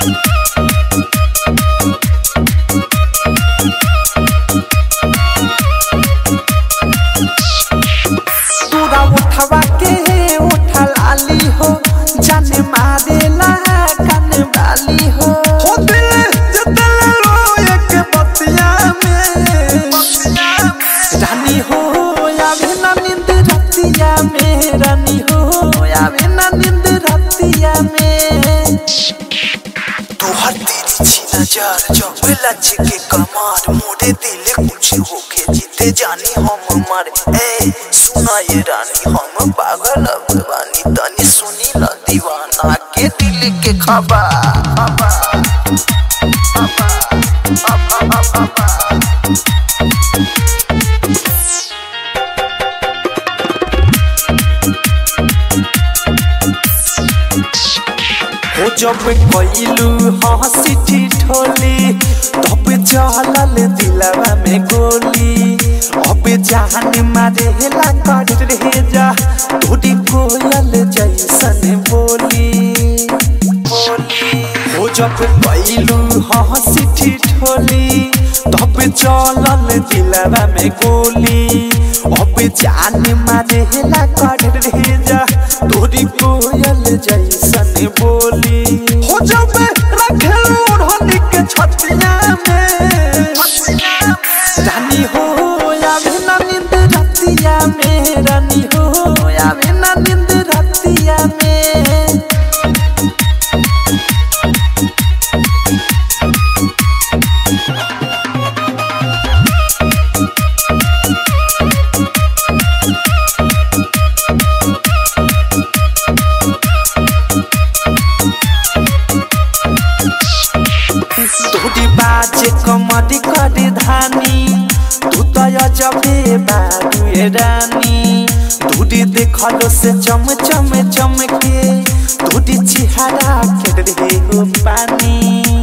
तोरा उठवा के उठा लाली हो जाने मारेला कान वाली हो हो दिल जतल रोए के बतिया में रानी हो आवे ना नींद रतिया में रानी हो आवे ना नींद रतिया में तोहर तेरी छी नजर जब लच के कमार मोरे दिल कुछ होके जीते जानी हम मर ए सुना ये रानी हम पागल अब बानी तनी सुनी ल दीवाना के दिल के खबर हो जब कइलू हंसी ठिठोली तब चलल दिलवा में गोली अब जान मारेला कर रे जा तोरी कोयल जैसन बोली हो जब कइलू हंसी ठिठोली तब चलल दिलवा में गोली अब जान मारेला कर रे जा तोरी कोयल जैसन बोली हो जब रखेलू ओढ़नी के छतिया में रानी हो आवे ना नींद रतिया में रानी हो आवे ना नींद रतिया में तोरी बाजे कमरी करी धानी तू तो अजबे बारू ए रानी तोरी देखलो से चम चम चमके तोरी चिहारा के रहे हो पानी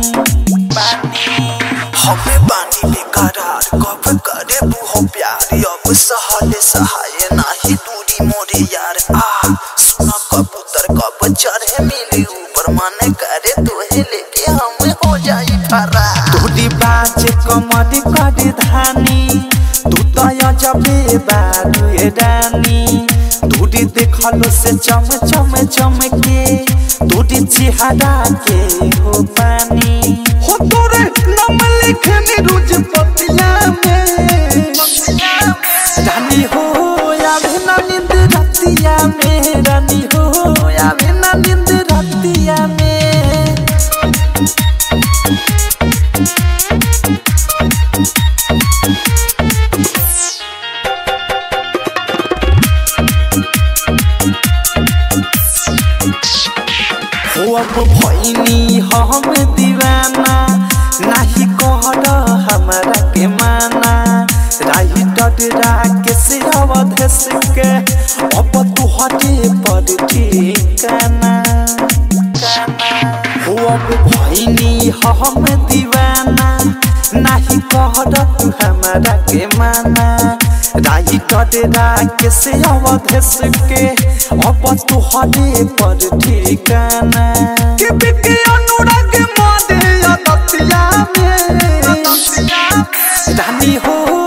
हमें बानी बेकरार कब करे बुहो प्यार अब सहले सहाय नाही दूरी मोरे यार आ सुना कबूतर कब चढ़े मिली ऊपर मन करे तोहे लेके हम हो जाई फरा तोरी बाजे कमरी करी धानी तू तो अजबे बारू ए रानी तोरी देखलो से चम चम चमके तोरी चिहारा के हो पानी हो तोरे नाम लिखनी रुज पतिया में रानी हो आवे ना नींद रतिया में रानी हो आवे ना नींद रतिया में हो अब भैनी हम दीवाना नाही कहर हमारा के माना राही डडरा के से अवधेश के अब तू हटे पर ठिकाना हो अब भैनी हम दीवाना नाही कहर तू हमारा के माना राही डडरा के से अवधेश के अब तू हटे पर ठिकाना के बिके अनुराग मादे या दतिया में रानी हो